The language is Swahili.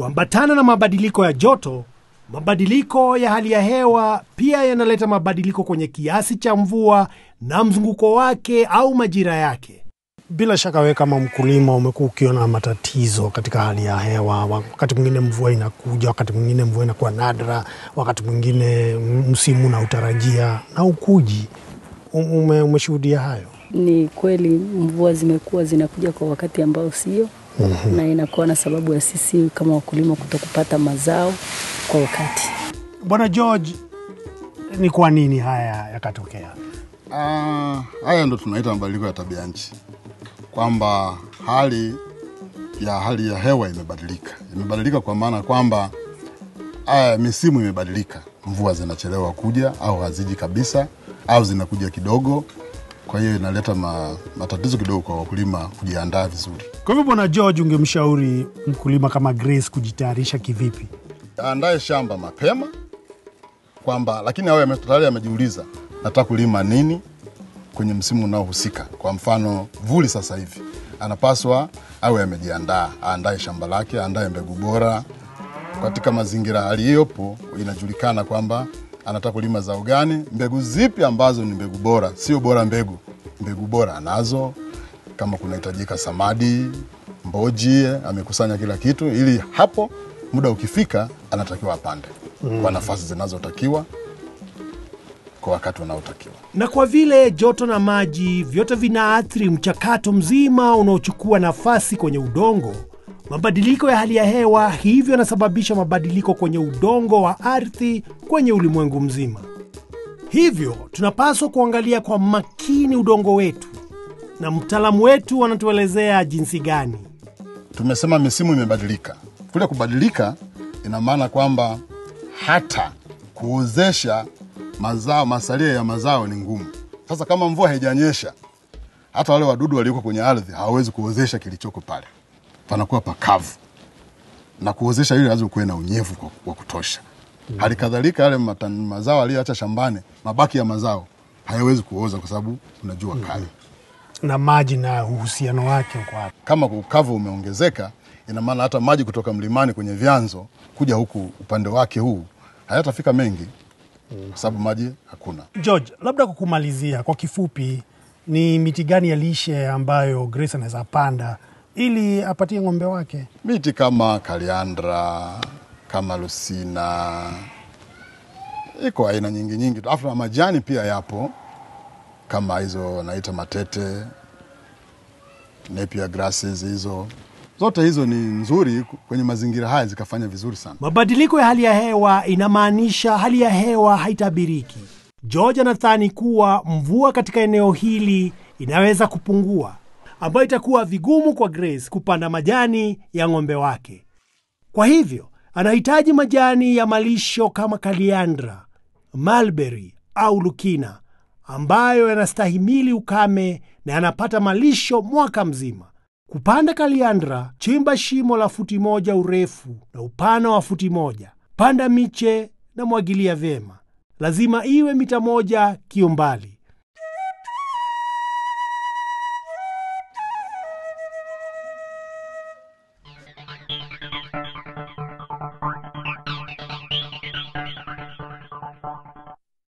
Kuambatana na mabadiliko ya joto, mabadiliko ya hali ya hewa pia yanaleta mabadiliko kwenye kiasi cha mvua na mzunguko wake au majira yake. Bila shaka wewe kama mkulima umekuwa ukiona matatizo katika hali ya hewa. Wakati mwingine mvua inakuja, wakati mwingine mvua inakuwa nadra, wakati mwingine msimu na utarajia na ukuji. Ume, umeshuhudia hayo? Ni kweli mvua zimekuwa zinakuja kwa wakati ambao sio, mm-hmm. na inakuwa na sababu ya sisi kama wakulima kutokupata mazao kwa wakati. Bwana George, ni kwa nini haya yakatokea? Ah, haya ndo tunaita mabadiliko ya tabia nchi, kwamba hali ya hali ya hewa imebadilika. Imebadilika kwa maana kwamba aya, misimu imebadilika, mvua zinachelewa kuja au haziji kabisa au zinakuja kidogo. Kwa hiyo inaleta ma, matatizo kidogo kwa wakulima kujiandaa vizuri. Kwa hivyo, Bwana George, ungemshauri mkulima kama Grace kujitayarisha kivipi? Aandae shamba mapema kwamba, lakini awe ame- tayari amejiuliza nataka kulima nini kwenye msimu unaohusika. Kwa mfano vuli sasa hivi, anapaswa awe amejiandaa, aandae shamba lake, aandae mbegu bora katika mazingira aliyopo. Inajulikana kwamba anataka kulima zao gani, mbegu zipi ambazo ni mbegu bora, sio bora mbegu, mbegu bora anazo. Kama kunahitajika samadi, mboji, amekusanya kila kitu, ili hapo muda ukifika anatakiwa apande kwa nafasi zinazotakiwa kwa wakati unaotakiwa. Na kwa vile joto na maji vyote vinaathiri mchakato mzima unaochukua nafasi kwenye udongo, mabadiliko ya hali ya hewa hivyo yanasababisha mabadiliko kwenye udongo wa ardhi kwenye ulimwengu mzima. Hivyo tunapaswa kuangalia kwa makini udongo wetu, na mtaalamu wetu anatuelezea jinsi gani. Tumesema misimu imebadilika. Kule kubadilika ina maana kwamba hata kuozesha mazao, masalia ya mazao ni ngumu. Sasa kama mvua haijanyesha, hata wale wadudu walioko kwenye ardhi hawawezi kuozesha kilichoko pale, panakuwa pakavu, na kuozesha ili lazima kuwe na unyevu kwa- wa kutosha. Hali kadhalika yale mata- mazao aliyoacha shambani, mabaki ya mazao hayawezi kuoza kwa sababu kuna jua kali. Na maji na uhusiano wake uko wapi? kama ukavu umeongezeka, ina maana hata maji kutoka mlimani kwenye vyanzo kuja huku upande wake huu hayatafika mengi, kwa sababu maji hakuna. George, labda kwa kumalizia, kwa kifupi, ni miti gani ya lishe ambayo Grace anaweza panda ili apatie ng'ombe wake? Miti kama kaliandra, kama lusina, iko aina nyingi nyingi, alafu na majani pia yapo kama hizo naita matete, napier grasses, hizo zote hizo ni nzuri kwenye mazingira haya, zikafanya vizuri sana. Mabadiliko ya hali ya hewa inamaanisha hali ya hewa haitabiriki. George anadhani kuwa mvua katika eneo hili inaweza kupungua, ambayo itakuwa vigumu kwa Grace kupanda majani ya ng'ombe wake. Kwa hivyo anahitaji majani ya malisho kama kaliandra, mulberry au lukina, ambayo yanastahimili ukame na yanapata malisho mwaka mzima. Kupanda kaliandra, chimba shimo la futi moja urefu na upana wa futi moja. Panda miche na mwagilia vyema, lazima iwe mita moja kiumbali.